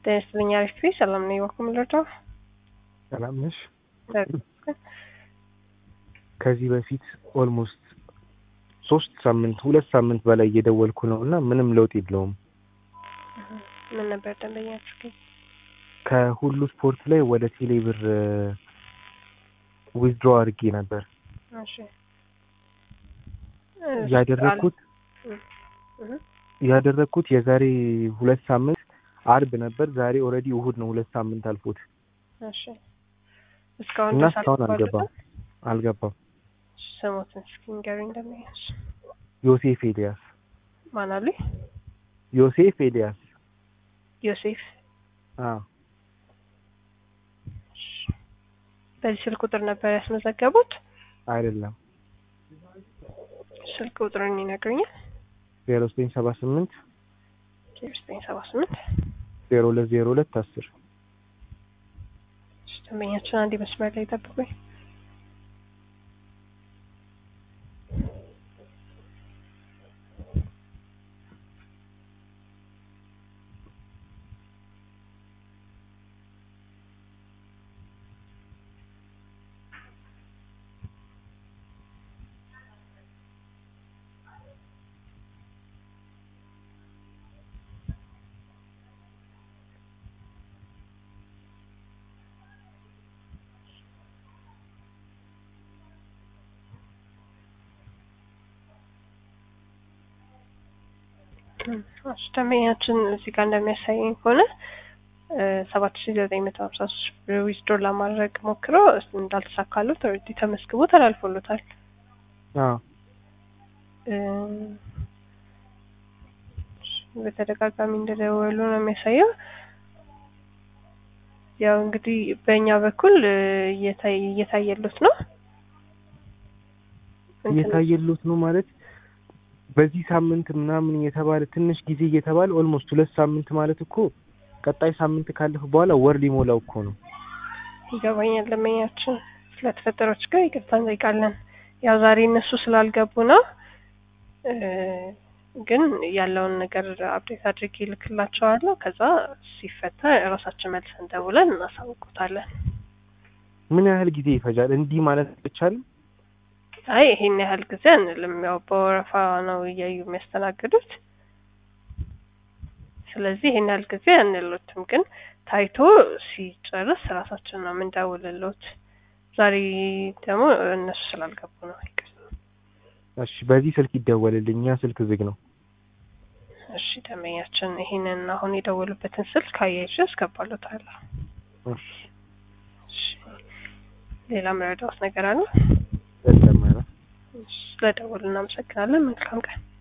ጤና ይስጥልኝ አሪፍ ነኝ። ሰላም ነኝ። ዋኩም ልርዳው? ሰላም ነሽ? ከዚህ በፊት ኦልሞስት ሶስት ሳምንት ሁለት ሳምንት በላይ እየደወልኩ ነው እና ምንም ለውጥ የለውም። ምን ነበር ደንበኛችሁ ግን? ከሁሉ ስፖርት ላይ ወደ ቴሌ ብር ዊዝድሮ አድርጌ ነበር እሺ ያደረግኩት ያደረግኩት የዛሬ ሁለት ሳምንት አርብ ነበር። ዛሬ ኦልሬዲ እሁድ ነው። ሁለት ሳምንት አልፎት እሺ እስካሁን እና ድረስ እስካሁን አልተባለፈም? አልገባም አልገባም። ስሞትን እስኪ ንገሩኝ ደንበኛች። ዮሴፍ ኤልያስ ማን አሉኝ? ዮሴፍ ኤልያስ ዮሴፍ። አዎ በዚህ ስልክ ቁጥር ነበር ያስመዘገቡት? አይደለም ስልክ ቁጥሩን ይነግሩኛል? ዜሮ ዘጠኝ ሰባ ስምንት ዜሮ ዘጠኝ ሰባ ስምንት ዜሮ ሁለት ዜሮ ሁለት አስር ደንበኛችን አንድ መስመር ላይ ጠብቁኝ። እሺ ደንበኛችን እዚህ ጋር እንደሚያሳየኝ ከሆነ ሰባት ሺ ዘጠኝ መቶ ሀምሳ ሶስት ብር ዊዝድሮ ለማድረግ ሞክሮ እንዳልተሳካሉት ኦልሬዲ ተመስግቦ ተላልፎሎታል። አዎ እ በተደጋጋሚ እንደደወሉ ነው የሚያሳየው። ያው እንግዲህ በእኛ በኩል እ እየታይ እየታየሉት ነው እንትን- እየታየሉት ነው ማለት በዚህ ሳምንት ምናምን እየተባለ ትንሽ ጊዜ እየተባለ ኦልሞስት ሁለት ሳምንት ማለት እኮ ቀጣይ ሳምንት ካለፈ በኋላ ወር ሊሞላው እኮ ነው። ይገባኛል። ደንበኛችን ስለተፈጠረው ችግር ይቅርታ እንጠይቃለን። ያው ዛሬ እነሱ ስላልገቡ ነው እ ግን ያለውን ነገር አፕዴት አድርጌ እልክላቸዋለሁ። ከዛ ሲፈታ እራሳችን መልሰን ደውለን እናሳውቁታለን። ምን ያህል ጊዜ ይፈጃል? እንዲህ ማለት አይቻልም። አይ ይሄን ያህል ጊዜ አንልም። ያው በወረፋ ነው እያዩ የሚያስተናግዱት። ስለዚህ ይሄን ያህል ጊዜ አንሉትም፣ ግን ታይቶ ሲጨርስ ራሳችን ነው የምንደውልሎት። ዛሬ ደግሞ እነሱ ስላልገቡ ነው። ይቅርታ። እሺ፣ በዚህ ስልክ ይደወልልኝ። ያ ስልክ ዝግ ነው። እሺ ደንበኛችን ይሄንን አሁን የደወሉበትን ስልክ አያይዤ አስገባሎታለሁ። እሺ፣ እሺ ሌላ መረዳት ነገር አለ? ለተማረ እሺ፣ ስለደወሉ እናመሰግናለን። መልካም ቀን።